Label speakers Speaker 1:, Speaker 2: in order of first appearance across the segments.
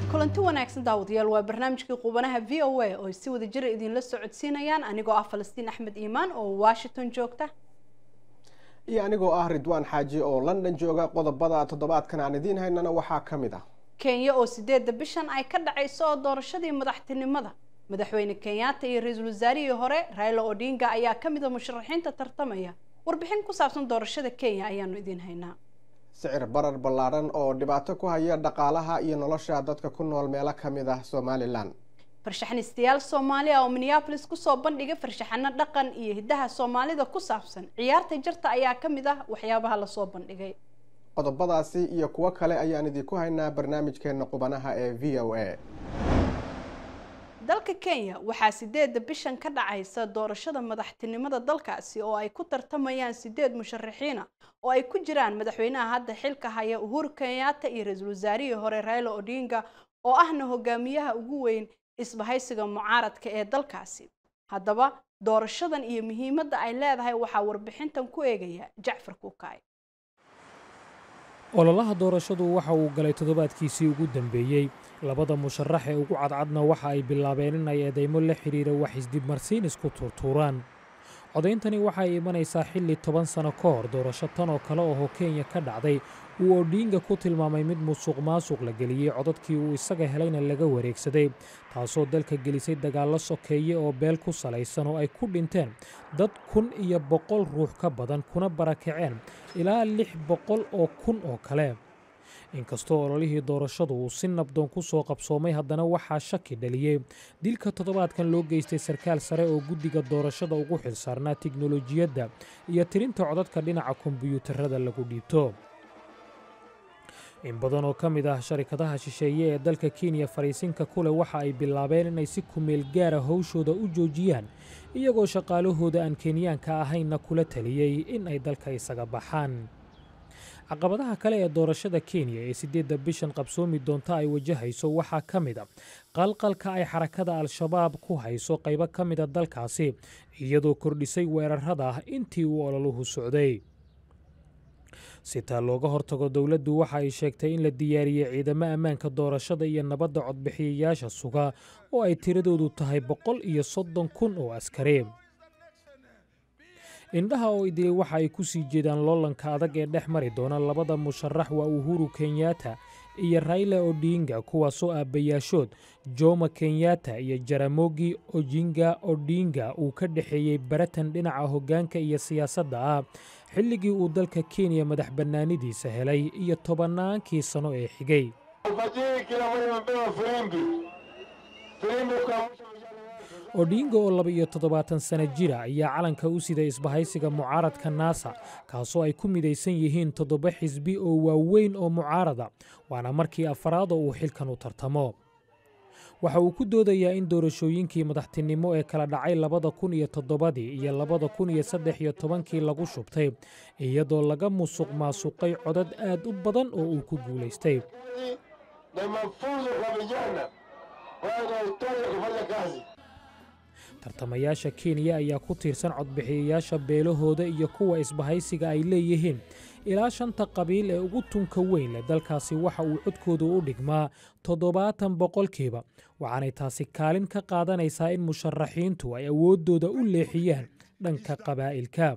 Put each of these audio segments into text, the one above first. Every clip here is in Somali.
Speaker 1: kulanti wanaagsan daawadayaal waa barnaamijkii qubanaha v o a oo ay si wada jira idinla socodsiinayaan anigoo ah falastiin axmed iimaan oo washington joogta
Speaker 2: iyo anigoo ah ridwaan xaaji oo london jooga qodobada toddobaadkan aan idiin haynana waxaa ka mid ah
Speaker 1: kenya oo sideedda bishan ay ka dhacayso oo doorashadii madaxtinimada madaxweyne kenyatta iyo ra-iisul wasaarihii hore raila odinga ayaa ka mid a musharaxiinta tartamaya warbixin ku saabsan doorashada kenya ayaanu idiin haynaa
Speaker 2: sicir barar ballaadhan oo dhibaato ku haya dhaqaalaha iyo nolosha dadka ku nool meelo ka mid ah somalilan
Speaker 1: farshaxanistayaal soomaali ah oo minneabolis kusoo bandhigay farshaxano dhaqan iyo hiddaha soomaalida ku saabsan ciyaarta jarta ayaa ka mid ah waxyaabaha lasoo bandhigay
Speaker 2: qodobadaasi iyo kuwo kale ayaan idinku haynaa barnaamijkeena qubanaha ee v o a
Speaker 1: dalka kenya waxaa sideedda bishan ka dhacaysa doorashada madaxtinimada dalkaasi oo ay ku tartamayaan sideed musharaxiina oo ay ku jiraan madaxweynaha hadda xilka haya uhuru kenyatta iyo ra-iisul wasaarihii hore raila odinga oo ahna hogaamiyaha ugu weyn isbahaysiga mucaaradka ee dalkaasi haddaba doorashadan iyo muhiimadda ay leedahay waxaa warbixintan ku eegaya jacfar kukaay
Speaker 3: ololaha doorashadu waxa uu galay toddobaadkiisii ugu dambeeyey labada musharax ee ugu cadcadna waxa ay bilaabeen in ay eedeymo la xidhiira wax isdibmarsiin isku tuurtuuraan codayntani waxay imanaysaa xilli toban sano ka hor doorasho tan oo kale oo kenya ka dhacday uu odhiinga ku tilmaamay mid musuq maasuq la geliyey codadkii uu isaga helayna laga wareegsaday taasoo dalka gelisay dagaallo sokeeye oo beel ku salaysan oo ay ku dhinteen dad kun iyo boqol ruux ka badan kuna barakaceen ilaa lix boqol oo kun oo kale inkastoo ololihii doorashadu uu si nabdoon ku soo qabsoomay haddana waxaa shaki dhaliyey dilka toddobaadkan loo geystay sarkaal sare oo guddiga doorashada ugu xilsaarnaa tiknolojiyadda iyo tirinta codadka dhinaca kombiyuutarada lagu dhiibto in badan oo ka mid ah sharikadaha shisheeye ee dalka kenya fariisinka kuleh waxa ay bilaabeen inay si kumeel gaara howshooda u joojiyaan iyagoo shaqaalahooda aan kenyaanka ahaynna kula taliyey in ay dalka isaga baxaan caqabadaha kale ee doorashada kenya ee siddeedda bishan qabsoomi doonta ay wajahayso waxaa ka mid a qalqalka ay xarakada al-shabaab ku hayso qaybo ka mida dalkaasi iyadoo kordhisay weerarada intii uu ololuhu socday si taa looga hortago dowladdu waxa ay sheegtay in la diyaariyey ciidamo ammaanka doorashada iyo nabadda codbixiyayaasha suga oo ay tiradoodu tahay boqol iyo soddon kun oo askari indhaha oo idilay waxa ay ku sii jeedaan loolanka adag ee dhex mari doona labada musharax waa uhuru kenyatta iyo raila odinga kuwaasoo aabbayaashood joma kenyatta iyo jaramogi ojinga odinga uu ka dhexeeyey baratan dhinaca hoggaanka iyo siyaasadda ah xilligii uu dalka kenya madax bannaanidiisa helay iyo tobannaankii sano ee xigay odinga oo laba iyo toddobaatan sana jira ayaa calanka u siday isbahaysiga mucaaradka naasa kaasoo ay ku midaysan yihiin toddoba xisbi oo waaweyn oo mucaarada waana markii afaraad oo uu xilkan u tartamo waxa uu ku doodayaa in doorashooyinkii madaxtinimo ee kala dhacay labada kun iyo toddobadii iyo labada kun iyo saddex iyo tobankii lagu shubtay iyadoo laga musuq maasuqay codad aad u badan oo uu ku guulaystay tartamayaasha kenya ayaa ku tiirsan codbixiyayaasha beelahooda iyo kuwa isbahaysiga ay leeyihiin ilaa shanta qabiil ee ugu tunka weyn leh dalkaasi waxa uu codkoodu u dhigmaa toddobaatan boqolkiiba waxaanay taasi kaalin ka qaadanaysaa in musharaxiintu ay awooddooda u leexiyaan dhanka qabaa'ilka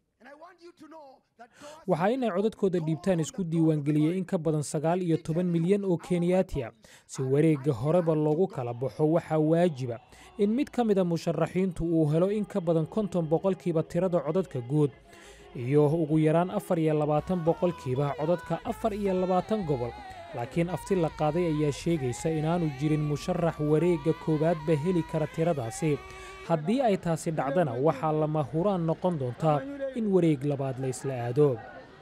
Speaker 3: waxaa inay codadkooda dhiibtaan isku diiwaangeliyey in ka badan sagaal iyo toban milyan oo kenyaatiya si wareegga horeba loogu kala baxo waxaa waajiba in mid ka mida musharaxiintu uu helo in ka badan konton boqolkiiba tirada codadka guud iyo ugu yaraan afar iyo labaatan boqolkiiba codadka afar iyo labaatan gobol laakiin afti la qaaday ayaa sheegaysa inaanu jirin musharax wareegga koowaadba heli kara tiradaasi haddii ay taasi dhacdana waxaa lama huraan noqon doontaa in wareeg labaad la isla aado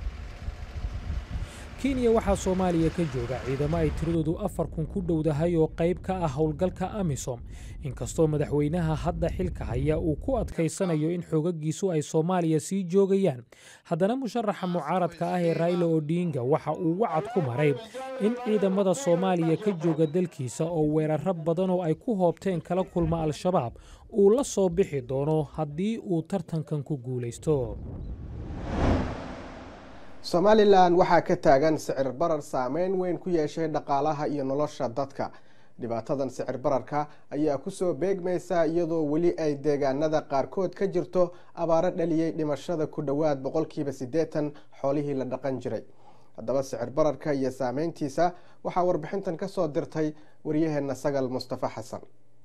Speaker 3: kenya waxaa soomaaliya ka jooga ciidamo ay tiradoodu afar kun ku dhowdahay oo qayb ka ah howlgalka amisom inkastoo madaxweynaha hadda xilka haya uu ku adkaysanayo in xoogagiisu ay soomaaliya sii joogayaan haddana musharaxa mucaaradka ah ee raila odinga waxa uu wacad ku maray in ciidamada soomaaliya ka jooga dalkiisa oo weeraro badan oo ay ku hoobteen kala kulma al-shabaab uu la soo bixi doono haddii uu tartankan ku guulaysto
Speaker 2: somalilan waxaa ka taagan sicir barar saameyn weyn ku yeeshay dhaqaalaha iyo nolosha dadka dhibaatadan sicir bararka ayaa kusoo beegmaysa iyadoo weli ay deegaanada qaarkood ka jirto abaaro dhaliyey dhimashada ku dhowaad boqolkiiba siddeetan xoolihii la dhaqan jiray haddaba sicir bararka iyo saameyntiisa waxaa warbixintan kasoo dirtay waryaheena sagal mustafa xasan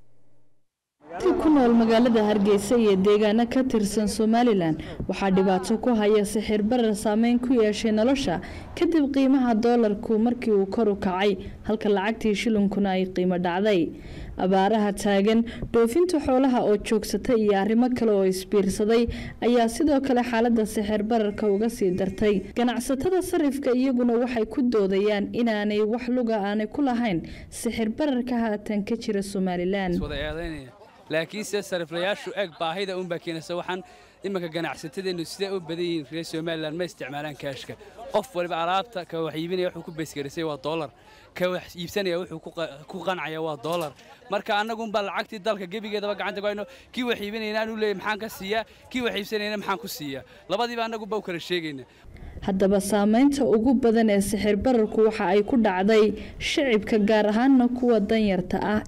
Speaker 4: ku nool magaalada hargeysa iyo deegaano ka tirsan somalilan waxaa dhibaato ku haya sixir barar saameyn ku yeeshay nolosha kadib qiimaha doolarku markii uu kor u kacay halka lacagtii shilinkuna ay qiimo dhacday abaaraha taagan dhoofinta xoolaha oo joogsatay iyo arrimo kale oo isbiirsaday ayaa sidoo kale xaalada sixir bararka uga sii dartay ganacsatada sarifka iyaguna waxay ku doodayaan inaanay wax luga aanay ku lahayn sixir bararka haatan ka jira somalilan
Speaker 5: laakiinse sariflayaashu eeg baahida unbaa keenaysa waxaan iminka ganacsatadeennu siday u badan yihiin reer somalilan ma isticmaalaan kaashka qof waliba alaabta ka wax iibinaya wuxuu ku beesgarisay waa doolar ka wax iibsanaya wuxuu ku qancaya waa doolar marka annagunbaa lacagtii dalka gebigeedaba gacanta ku hayno kii wax iibinayna aan u leeyay maxaan ka siiyaa kii wax iibsanayna maxaan ku siiyaa labadiiba annagunbaa u kala sheegayna
Speaker 4: haddaba saameynta ugu badan ee sixir bararku waxa ay ku dhacday shicibka gaar ahaanna kuwa danyarta ah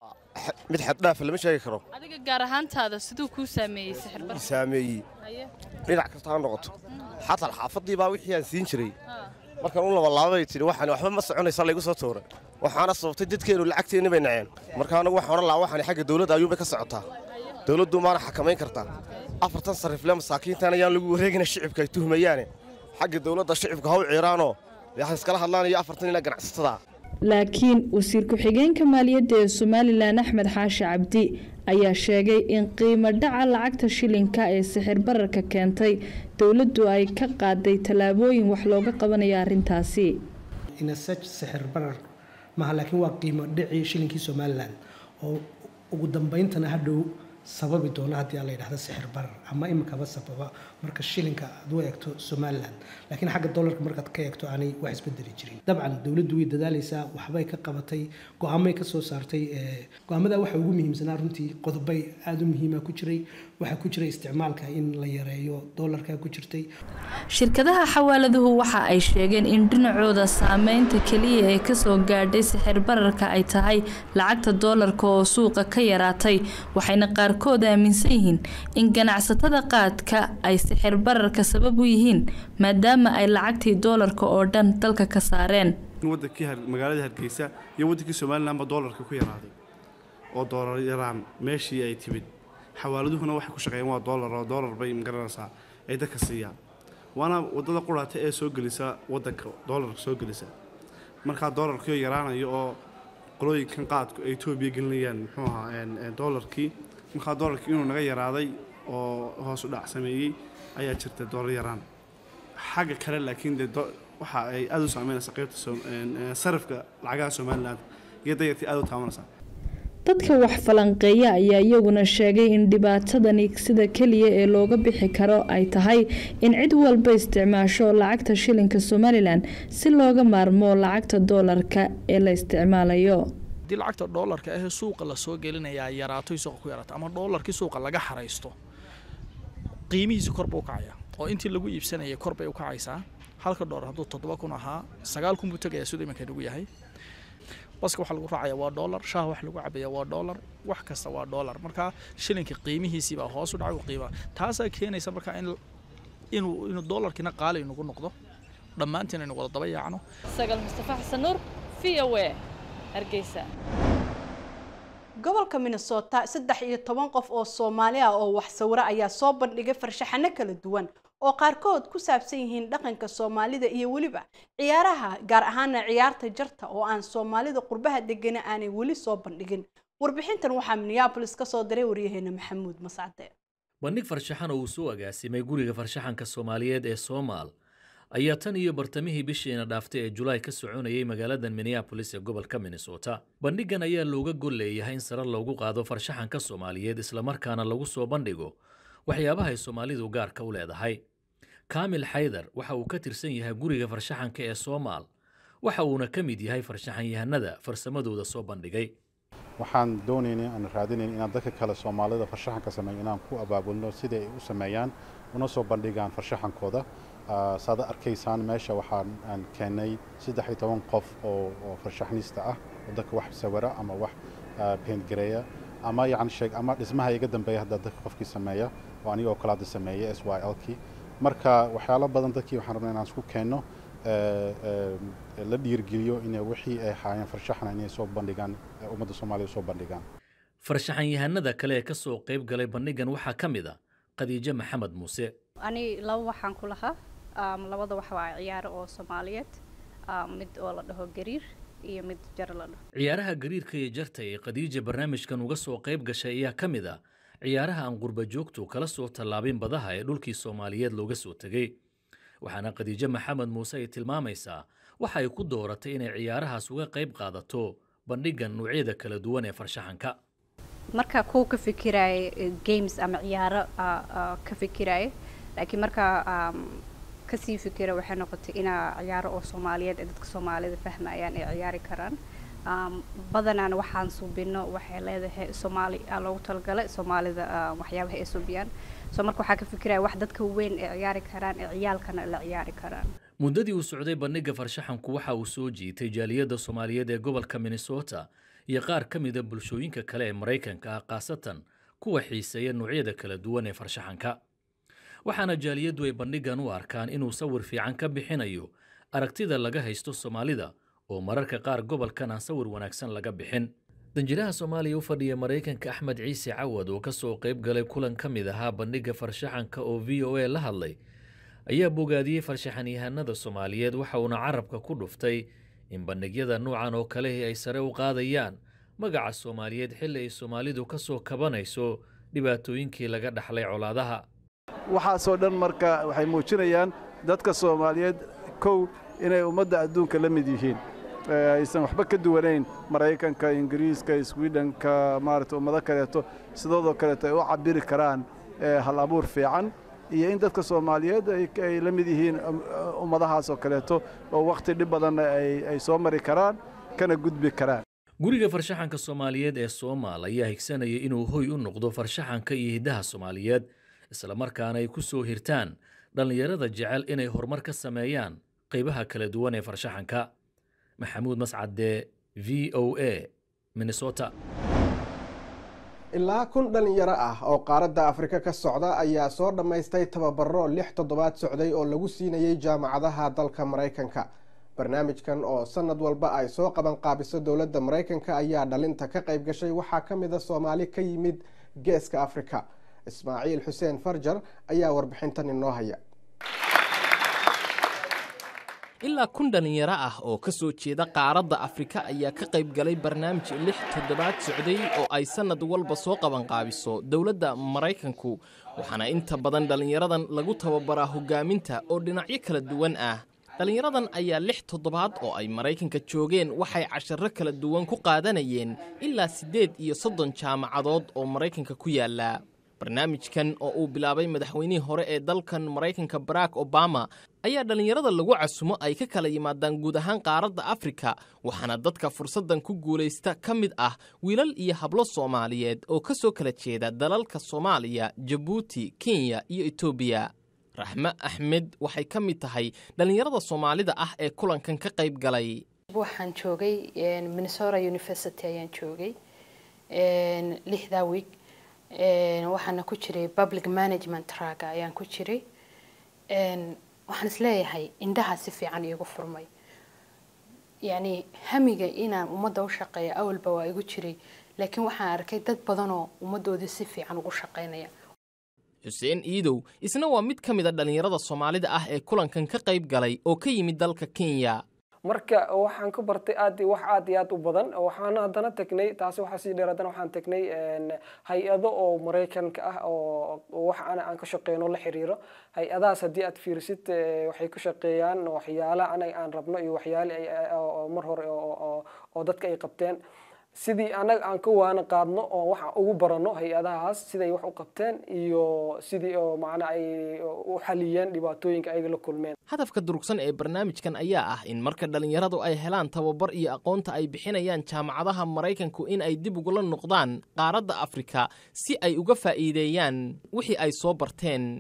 Speaker 6: mid xaddhaafa lama sheegi karo
Speaker 7: adiga gaar ahaantaada siduu kuu saameeyey sixirbar
Speaker 6: saameeyey dhinac kasta ha noqoto xataa xaafadii baa wixii aan siin jiray markaan u labalaabay tidhi waxaan waxba ma soconaysa laygu soo tuuray waxaana sababtay dadkeennu lacagteenni bay naceen marka anagu waxaan odhan lahaa waxaan xagga dawladda ayuunbay ka socotaa dawladdu maana xakamayn kartaa afartan sarrifle masaakiintan ayaan lagu wareegina shicibka ay tuhmayaane xagga dawladda shicibka ha u ciiraanoo waxay iskala hadlaanayo afartan ila ganacsatada
Speaker 4: laakiin wasiir ku-xigeenka maaliyadda ee somalilan axmed xaashi cabdi ayaa sheegay in qiimo dhaca lacagta shilinka ee sixir bararka keentay dowladdu ay ka qaaday tallaabooyin wax looga qabanayo arrintaasi
Speaker 8: inasaj sixir barar maaha laakiin waa qiimo dhicii shilinkii somalilan oo ugu dambayntana hadhow sababi doona haddii aan la yidhahdo sixir barar ama iminkaba sababa marka shilinka aad u eegto somalilan laakiin xagga dollarka markaad ka eegto aanay wax isbedeli jirin dabcan dowladdu way dadaalaysaa waxbay ka qabatay go-aamay ka soo saartay go-aamada waxa ugu muhiimsanaa runtii qodobay aada u muhiima ku jiray waxaa ku jira isticmaalka in la yareeyo dollarka ku jirtay
Speaker 4: shirkadaha xawaaladuhu waxa ay sheegeen in dhinacooda saameynta keliya ee kasoo gaadhay sixir bararka ay tahay lacagta doolarka oo suuqa ka yaraatay waxayna qaarkood aaminsan yihiin in ganacsatada qaadka ay sixir bararka sabab u yihiin maadaama ay lacagtii doolarka oo dhan dalka ka saareen
Speaker 9: wadankii magaalada hargeysa iyo wadankii somalilanba doolarka ku yaraaday oo doolar yaraan meeshii ay timid xawaaladuhuna waxay ku shaqeeyeen waa doolar oo doolar bay magaranaysaa ay dadka siiyaan waana wadada quraata ee soo gelisa wadanka doolarka soo gelisa markaa doolarkii yaraanayo oo qolooyinkan qaadku ay etoobiya gelinayaan muxuu ahaa doolarkii markaa doolarkii inuu naga yaraaday oo hoos u dhac sameeyey ayaa jirta doolar yaraan xagga kale laakiin dee waxa ay aada u saameynaysaa qaybta sarifka lacagaha somalilan iyo dayartii aada u taabanaysaa
Speaker 4: dadka wax falanqeeya ayaa iyaguna sheegay in dhibaatadani sida keliya ee looga bixi karo ay tahay in cid walba isticmaasho lacagta shilinka somalilan si looga maarmo lacagta doolarka ee la isticmaalayo
Speaker 10: haddii lacagta doolarka ahee suuqa lasoo gelinayaa yaraato suuqa ku yaraato ama doolarkii suuqa laga xaraysto qiimihiisi kor buu kacaya oo intii lagu iibsanayay kor bay u kacaysaa halka doolar hadduu toddoba kun ahaa sagaal kun buu tegayaa siduu iminka nagu yahay baska waxa lagu raacaya waa doolar shaah wax lagu cabaya waa doolar wax kasta waa doolar marka shilinka qiimihiisii baa hoos u dhacay u qiima taasaa keenaysa marka in inuu inuu doolarkiina qaali nagu noqdo dhammaantiin aynu wada daba yaacno
Speaker 7: sagal mustafa xasan nuur v o a hargeysa
Speaker 1: gobolka minnesota saddex iyo toban qof oo soomaali ah oo wax sawiro ayaa soo bandhigay farshaxano kala duwan oo qaarkood ku saabsan yihiin dhaqanka soomaalida iyo weliba ciyaaraha gaar ahaana ciyaarta jarta oo aan soomaalida qurbaha degana aanay weli soo bandhigin warbixintan waxaa minneabolis ka soo diray waryaheena maxamuud mascade
Speaker 11: bandhig farshaxan oo uu soo agaasimay guriga farshaxanka soomaaliyeed ee soomaal ayaa tan iyo bartamihii bishiina dhaaftay ee julaay ka soconayay magaalada minneabolis ee gobolka minnesota bandhigan ayaa looga gol leeyahay in sare loogu qaado farshaxanka soomaaliyeed islamarkaana lagu soo bandhigo waxyaabaha ay soomaalidu gaarka u leedahay kaamil xaydar waxa uu ka tirsan yahay guriga farshaxanka ee soomaal waxa uuna ka mid yahay farshaxanyahanada farsamadooda soo bandhigay
Speaker 12: waxaan doonaynay aan raadinayn inaan dadka kale soomaalida farshaxanka sameeya inaan ku abaabulno sidai ay u sameeyaan una soo bandhigaan farshaxankooda saad arkaysaan meesha waxaan aan keenay saddex iyo toban qof oo oo farshaxniista ah oo dadka wax sawira ama wax paintgareeya ama yacni sheeg ama dhismaha iga dambeeya hadda dadka qofkii sameeya oo anigoo kale hadda sameeya s y l kii marka waxyaalo badan dadkii waxaan rabnaa inaan isku keenno la dhiirgeliyo inay wixii ay haayeen farshaxna inay soo bandhigaan ummadda soomaaliya soo bandhigaan
Speaker 11: farshaxan yahanada kale ee ka soo qayb galay bandhigan waxaa ka mid a khadiijo maxamed muuse
Speaker 13: ani laba waxaan ku lahaa labada wax waa ciyaaro oo soomaaliyeed mid oo la dhaho gariir iyo mid jar la dhaho
Speaker 11: ciyaaraha gariirka iyo jarta ee khadiija barnaamijkan uga soo qayb gashay ayaa ka mid a ciyaaraha aan qurba joogtu kala soo tallaabin badaha ee dhulkii soomaaliyeed looga soo tegey waxaana khadiijo maxamed muuse ay tilmaamaysaa waxa ay ku dooratay inay ciyaarahaas uga qayb qaadato bandhigan noocyada kala duwan ee farshaxanka
Speaker 13: marka kuwa ka fikiraayo games ama ciyaaro ka fikiraayo laakiin markaa kasii fikira waxay noqotay inaa ciyaaro oo soomaaliyeed ee dadka soomaalida fahmayaan ay ciyaari karaan badanaan waxaan suubino waxay leedahay soomaali loogu talagalay soomaalida waxyaabaha ay suubiyaan soo marka waxaa ka fikiraya wax dadka weyn ay ciyaari karaan ee ciyaalkana la ciyaari karaan
Speaker 11: muddadii uu socday bandhiga farshaxanku waxa uu soo jiitay jaaliyadda soomaaliyeed ee gobolka minnesota iyo qaar ka mida bulshooyinka kale ee maraykanka ah khaasatan kuwa xiiseeya noocyada kala duwan ee farshaxanka waxaana jaaliyaddu ay bandhigan u arkaan inuu sawir fiican ka bixinayo aragtida laga haysto soomaalida oo mararka qaar gobolkan aan sawir wanaagsan laga bixin danjiraha soomaaliya u fadhiya maraykanka axmed ciise cawad oo ka soo qayb galay kulan ka mid ahaa bandhiga farshaxanka oo v o a la hadlay ayaa bogaadiyey farshaxanyahanada soomaaliyeed waxa uuna carabka ku dhuftay in bandhigyada nuucan oo kalehi ay sare u qaadayaan magaca soomaaliyeed xilli ay soomaalidu ka soo kabanayso dhibaatooyinkii laga dhaxlay colaadaha
Speaker 14: waxaasoo dhan marka waxay muujinayaan dadka soomaaliyeed kow inay ummadda adduunka la mid yihiin aysan waxba ka duwanayn maraykanka ingiriiska swidhenka maarata ummado kaleeto sidoodoo kaleeto ay u cabiri karaan hal abuur fiican iyo in dadka soomaaliyeed ay la mid yihiin ummadahaasoo kaleeto oo wakhti dhib badanna ay soo mari karaan kana gudbi karaan
Speaker 11: guriga farshaxanka soomaaliyeed ee soomaal ayaa higsanaya inuu hoy u noqdo farshaxanka iyo hiddaha soomaaliyeed islamarkaana ay ku soo hirtaan dhallinyarada jecel inay horumar ka sameeyaan qaybaha kala duwan ee farshaxanka maxamuud mascade v o a minnesota
Speaker 2: ilaa kun dhalinyaro ah oo qaaradda afrika ka socda ayaa soo dhammaystay tababaro lix toddobaad socday oo lagu siinayay jaamacadaha dalka maraykanka barnaamijkan oo sanad walba ay soo qaban qaabiso dowladda maraykanka ayaa dhalinta ka qayb gashay waxaa ka mid a soomaali ka yimid geeska afrika ismaaciil xuseen farjar ayaa warbixintan inoo haya
Speaker 15: ilaa kun dhallinyaro ah oo ka soo jeeda qaaradda afrika ayaa ka qayb galay barnaamij lix toddobaad socday oo ay sannad walba soo qabanqaabiso dowladda maraykanku waxaana inta badan dhallinyaradan lagu tababaraa hoggaaminta oo dhinacyo kala duwan ah dhallinyaradan ayaa lix toddobaad oo ay maraykanka joogeen waxay casharro kala duwan ku qaadanayeen ilaa siddeed iyo soddon jaamacadood oo maraykanka ku yaalla barnaamijkan oo uu bilaabay madaxweynihii hore ee dalkan maraykanka barack obama ayaa dhallinyarada lagu casumo ay ka kala yimaadaan guud ahaan qaaradda afrika waxaana dadka fursaddan ku guulaysta ka mid ah wiilal iyo hablo soomaaliyeed oo ka soo kala jeeda dalalka soomaaliya jabuuti kenya iyo etoobiya raxme axmed waxay ka mid tahay dhallinyarada soomaalida ah ee kulankan ka qayb galay
Speaker 16: waxaan joogay minnesota university ayaan joogay lixdaa week waxaana ku jiray public management traga ayaan ku jiray waxaan isleeyahay indhaha si fiican iigu furmay yacni hamiga inaan ummadda u shaqeeya awalba waa igu jiray laakiin waxaan arkay dad badanoo ummaddoodii si fiican ugu shaqaynaya
Speaker 15: xuseen iidow isna waa mid ka mid a dhallinyarada soomaalida ah ee kulankan ka qayb galay oo ka yimid dalka kenya
Speaker 17: marka waxaan ka bartay aad wax aad iyo aad u badan waxaana haddana tegnay taasi waxaa sii dheer haddana waxaan tegnay hay-ado oo maraykanka ah oo wax ana aan ka shaqeyno la xiriiro hay-adahaas haddii aad fiirisid waxay ka shaqeeyaan waxyaala anaga aan rabno iyo waxyaale mar hore oo dadka ay qabteen sidii anaga aan ka waana qaadno oo waxa ugu barano hay-adahaas siday wax u qabteen iyo sidii oo macna ay u xaliyeen dhibaatooyinka ayaga la kulmeen
Speaker 15: hadafka durugsan ee barnaamijkan ayaa ah in marka dhallinyaradu ay helaan tababar iyo aqoonta ay bixinayaan jaamacadaha maraykanku in ay dib ugula noqdaan qaaradda afrika si ay uga faa'iideeyaan wixii ay soo barteen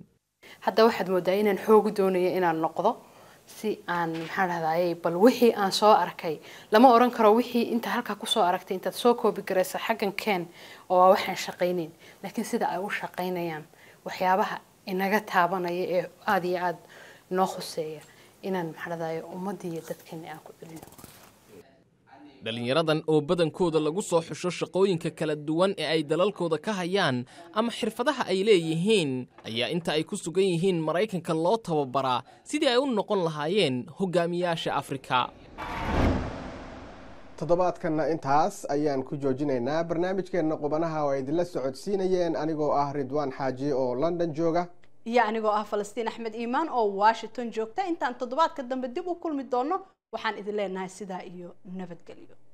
Speaker 16: hadda waxaad moodaa inaan xoogu doonayo inaan noqdo si aan maxaa dhahdaye bal wixii aan soo arkay lama oran karo wixii inta halkaa kusoo aragtay intaad soo koobi garaysa xaggan keen oo waa waxaan shaqaynayn laakiin sida ay u shaqaynayaan waxyaabaha inaga taabanaya ee aada iyo aada noo khuseeya inaan maxaa dhahdaye ummaddii iyo dadkeena aan ku celino
Speaker 15: dhallinyaradan oo badankooda lagu soo xusho shaqooyinka kala duwan ee ay dalalkooda ka hayaan ama xirfadaha ay leeyihiin ayaa inta ay ku sugan yihiin maraykanka loo tababaraa sidii ay u noqon lahaayeen hogaamiyaasha afrika
Speaker 2: toddobaadkanna intaas ayaan ku joojinaynaa barnaamijkeenna qubanaha oo ay idinla socodsiinayeen anigoo ah ridwaan xaaji oo london jooga
Speaker 1: iyo anigoo ah falastiin axmed iimaan oo washington joogta intaan toddobaadka dambe dib u kulmi doono waxaan idin leenahay sidaa iyo nabadgelyo